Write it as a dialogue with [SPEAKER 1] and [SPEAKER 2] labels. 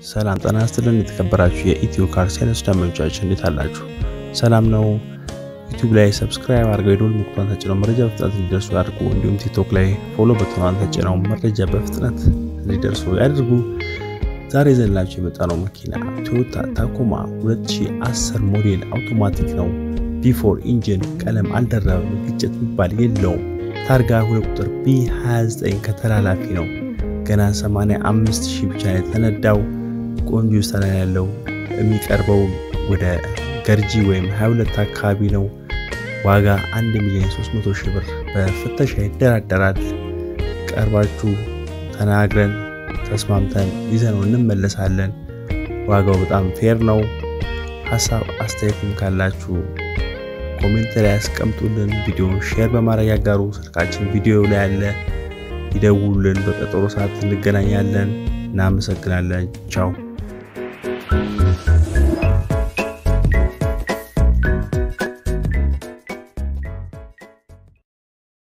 [SPEAKER 1] ሰላም ጤና ይስጥልን። የተከበራችሁ የኢትዮ ካር ሴልስ ደንበኞቻችን እንዴት አላችሁ? ሰላም ነው። ዩቲዩብ ላይ ሰብስክራይብ አድርገው የደወል ምልክቱን ተጭነው መረጃ በፍጥነት እንዲደርሱ ያድርጉ። እንዲሁም ቲክቶክ ላይ ፎሎ በትኗን ተጭነው መረጃ በፍጥነት እንዲደርሱ ያድርጉ። ዛሬ ዘላችሁ የመጣነው መኪና ቶዮታ ታኮማ 2010 ሞዴል አውቶማቲክ ነው። ቢፎር ኢንጂን ቀለም አልደረበም፣ ግጭት የሚባል የለውም። ታርጋ ሁለት ቁጥር ቢ29 ከተላላፊ ነው። ገና 85 ሺህ ብቻ የተነዳው ቆንጆ ሰላም ያለው የሚቀርበው ወደ ገርጂ ወይም 22 አካባቢ ነው። ዋጋ 1 ሚሊዮን 300 ሺህ ብር በፍተሻ ይደራደራል። ቀርባችሁ ተናግረን ተስማምተን ይዘነው እንመለሳለን። ዋጋው በጣም ፌር ነው። ሀሳብ አስተያየትም ካላችሁ ኮሜንት ላይ ያስቀምጡልን። ቪዲዮን ሼር በማድረግ ያጋሩ። ስልካችን ቪዲዮ ላይ ያለ ይደውሉልን። በቀጠሮ ሰዓት እንገናኛለን። እናመሰግናለን። ቻው